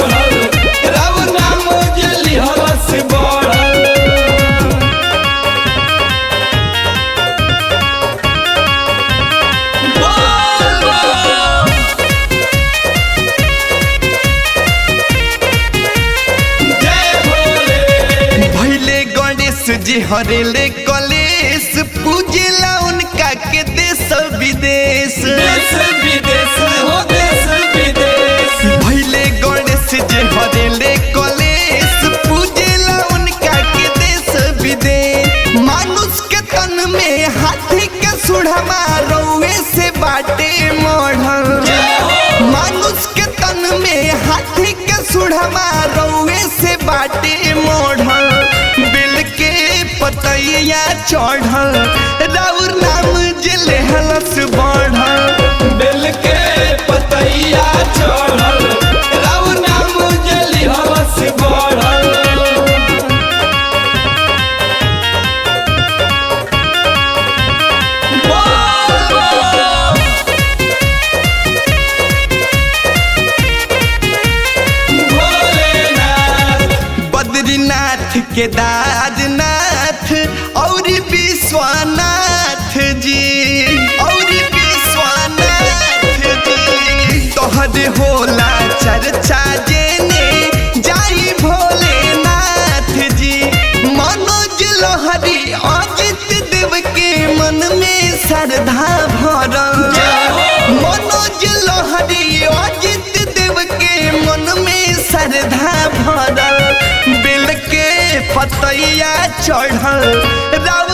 चढ़ल राव नाम जली हलस बढ़ल जय भोले भैले गणेश जी हरेले कलेश पूजेला उनका के देश विदेश देश विदेश हो देश विदेश भैले गणेश जी हरेले कलेश पूजेला उनका के देश विदेश मानुष के तन में हाथी के सुढ़मा रौवे से बाटे मढ़ल मानुष के तन में हाथी के सुढ़मा रौवे से बाटे मढ़ल बिल के पतैया चढ़ल राउर नाम जिले हलस बढ़ल बेल के पतैया चढ़ल राव नाम जली हलस बढ़ल भोलेनाथ बद्रीनाथ केदारनाथ और विश्वनाथ जी और विश्वनाथ जी तोहर होला चर्चा जेने जाई भोलेनाथ जी मनोज लहरी अजित देव के मन में श्रद्धा भरल मनोज लहरी अजित देव के मन में श्रद्धा भरल बिल के पतैया चढ़ल राव